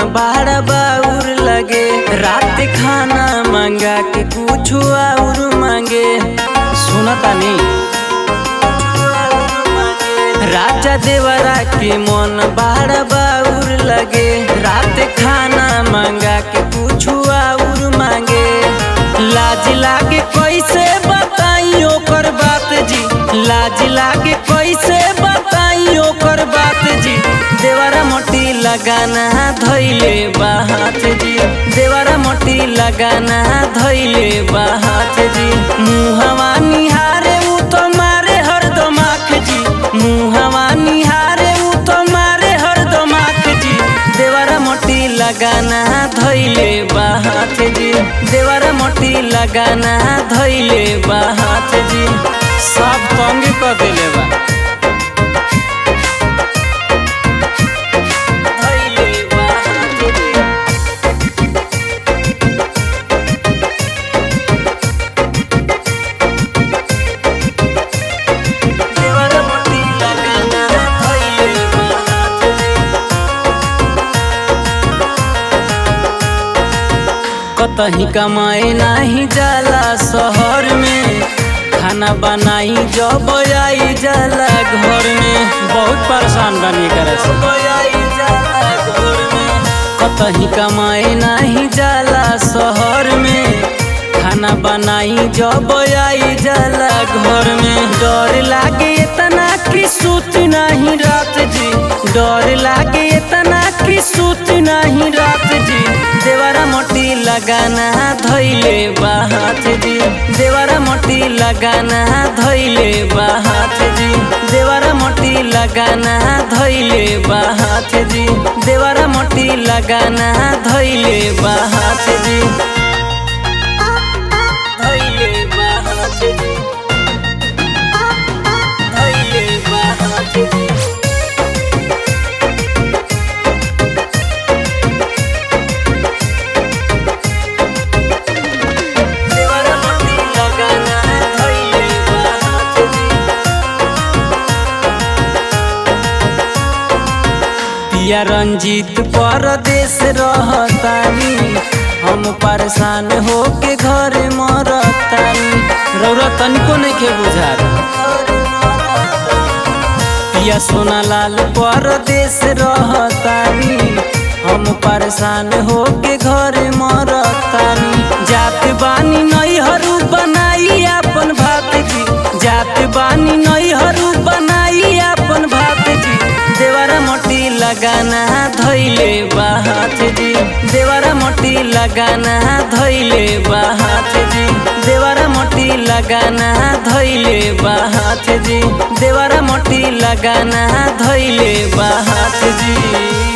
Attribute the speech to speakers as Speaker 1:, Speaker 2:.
Speaker 1: बड़ा बाउर लगे रात खाना मांगा के कुछ और मांगे सुनता नहीं राजा देवरा के मन बड़ा बाउर लगे रात खाना मांगा के कुछ और मांगे लाज लागे कैसे बताई ओकर बात जी लाज लागे कैसे बताई ओकर बात जी देवरा मोटी लगाना धैले बात जी देवरा मोटी लगाना धैले बात जी मुहवा निहारे उ तो मारे हरदम आँख जी मुहवा निहारे उ तो मारे हरदम आँख जी देवरा मोटी लगाना धैले बात जी देवरा मोटी लगाना धैले बात जी सब तंग कर देले बा धइले बात जी। देवरा मोटी लगाना धइले बात जी। कतही कमाए नाही जाला शहर में खाना बनाई जब आई जाला घर में बहुत परेशान बनी करे से कतही कमाए नाही जाला शहर में खाना बनाई जब आई जाला घर में डर लागे इतना कि सूत नहीं रात जी डर लागे इतना कि सूत नहीं रात जी देवरा मोटी लगाना धैले बात जी देवरा मोटी लगाना धैले बात जी देवरा मोटी लगाना धैले बात जी देवरा मोटी लगाना धैले बात जी धैले बात जी धैले बात जी देवरा मोटी लगाना धइले बात जी पिया रंजीत परदेश रहतानी हम परेशान होके घर मरतानी रौरा तनिको नइखे बुझात पिया सोनालाल परदेश रहतानी हम परेशान होके घर मरतानी जात बानी नैहरू बनाई अपन भात जी जात बानी नैहरू बनाई अपन भात जी देवरा मोटी लगाना धैले बात जी देवरा मोटी लगाना धैले बात जी देवरा मोटी लगाना धैले बात जी देवरा मोटी लगाना धैले बात जी